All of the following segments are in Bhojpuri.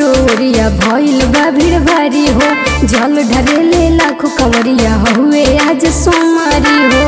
चारो ओरिया भइल बा भीड़ भारी हो जल ढरेले लाखों कंवरिया हुए आज सोमारी हो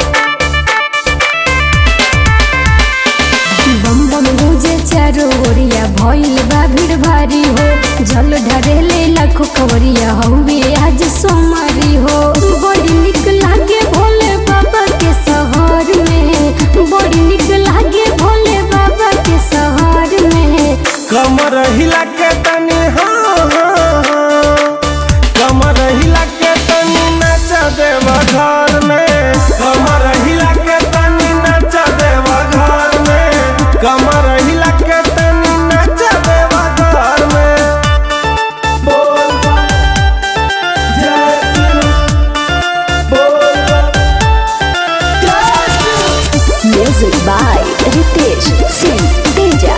बम बम मुझे चारो ओरिया भइल बा भीड़ भारी हो जल ढरेले लाखों कंवरिया हुए आज सोमारी हो बड़ी निक लागे भोले बाबा के शहर में बड़ी निक लागे भोले बाबा के शहर में कमर हिला के तनी हाँ हाँ, हाँ। कमर हिला के तनी नाच देवा घर में कमर हिला के तनी नाच देवा घर में कमर हिला के तनी नाच देवा घर में बोल बम, जय शिव। बोल बम, जय Shiv. Music by Ritesh Singh Teja.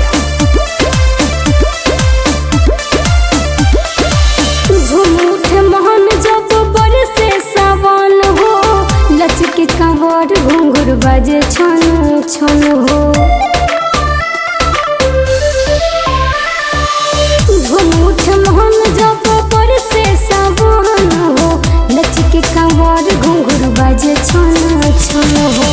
झूम उठे मोहन जब बरसे सावन हो लचके कंवर घुंघर बाजे छन छन हो झूम उठे मोहन जब बरसे सावन हो लचके कंवर घुंघर बाजे छन छन हो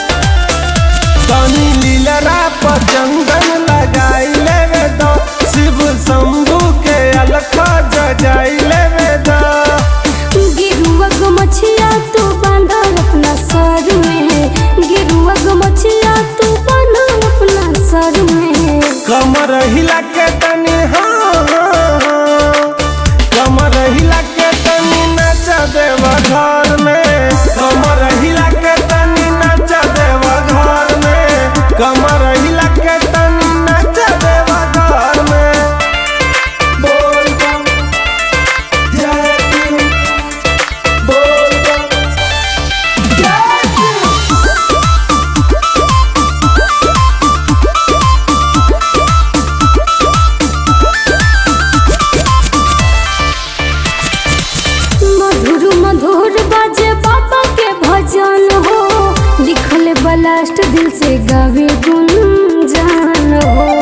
तनी लीलरा पर चंदन लगाई लेवे द शिव शंभू के अलखा जगाई लेवे द गिरुआ गो मछिया तू बांधा अपना सर में गिरुआ गो मछिया तू बांधा अपना सर में कमर हिला के तनी हाँ हाँ, हाँ। कमर हिला के तनी नाच देवा घर में कमर हिला के तनी नाच देवा घर में कमर हिला के तनी नाच देवा घर में बोल बम जय शिव बोल बम जय शिव मधुर मधुर बाजे बाबा के भजन हो लिखल बलास्ट दिल से गावे गुंजान हो